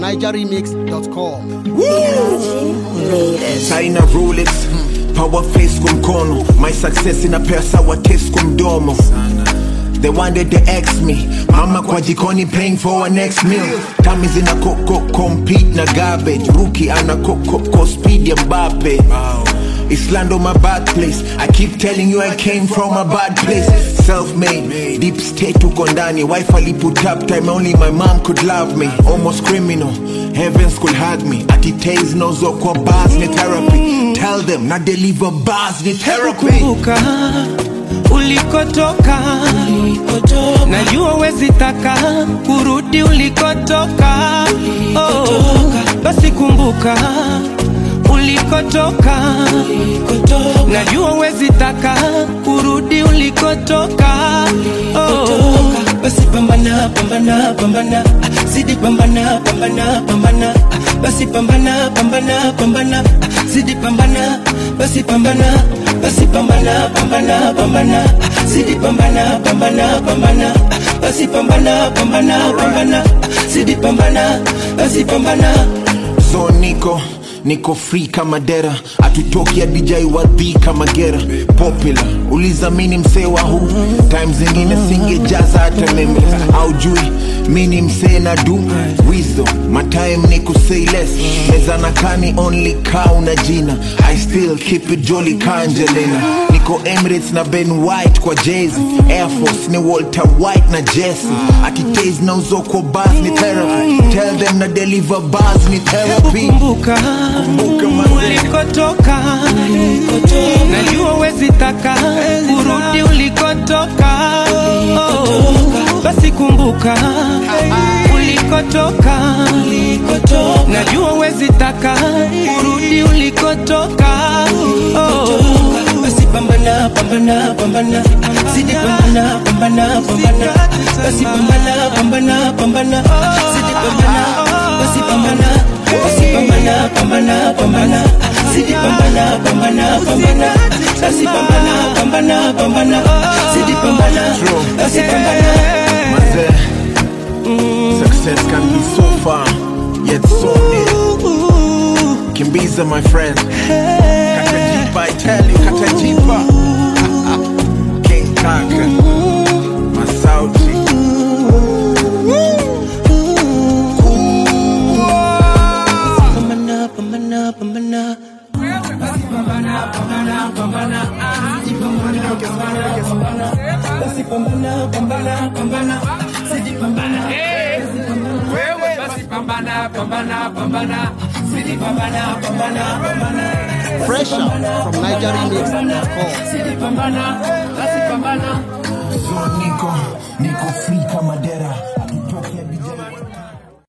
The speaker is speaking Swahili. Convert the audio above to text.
NigerRemix.com. China Rolex power face kwa mkono my success inapea sawa taste kwa mdomo They wanted to ex me mama kwa jikoni paying for our next meal tami zina koko compete na garbage rookie ana koko ko speed ya Mbappe Islando my bad place I keep telling you I came from a bad place Self-made, deep state uko ndani Wife ali put up time only my mom could love me Almost criminal, heavens could hug me Ati taze nozo kwa bars ni therapy Tell them na deliver bars ni therapy kumbuka ulikotoka, najua wezi taka kurudi ulikotoka. Oh, basi kumbuka ulikotoka, najua wezi taka kurudi ulikotoka. Oh, basi pambana pambana pambana ah, zidi pambana pambana pambana ah, basi pambana pambana pambana ah, zidi pambana basi pambana basi pambana pambana pambana ah, zidi pambana pambana pambana ah, basi pambana pambana pambana ah, zidi pambana basi pambana so niko niko free kama dera atutoki adijai wadhi kama gera popular ulizamini msee wa huu time zingine singejaza hata meme aujui mini msee na du wisdom my time ni kusay less meza na kani only cow na jina i still keep it jolly kanjelena niko emirates na ben white kwa jezi air force ni walter white na jesse atitase na uzoko bas ni therapy tell them na deliver bars ni therapy kumbuka Kumbuka mazee. ulikotoka, najua wezi taka kurudi ulikotoka. Oh, basi kumbuka ulikotoka, najua wezi taka kurudi ulikotoka. Oh, basi pambana pambana pambana ah, zidi pambana pambana pambana ah, basi pambana pambana pambana ah, zidi pambana basi pambana basi pambana pambana pambana ah, zidi pambana pambana pambana ah, basi pambana pambana pambana ah, zidi pambana basi pambana Mazee, success can be so far yet so near kimbiza my friend katajipa i tell you katajipa king kaka masauti pambana pambana pambana basi pambana pambana pambana zidi pambana wewe basi pambana pambana pambana zidi pambana pambana pambana Fresher from NigerRemix.com. zidi pambana basi pambana so niko niko free kama dera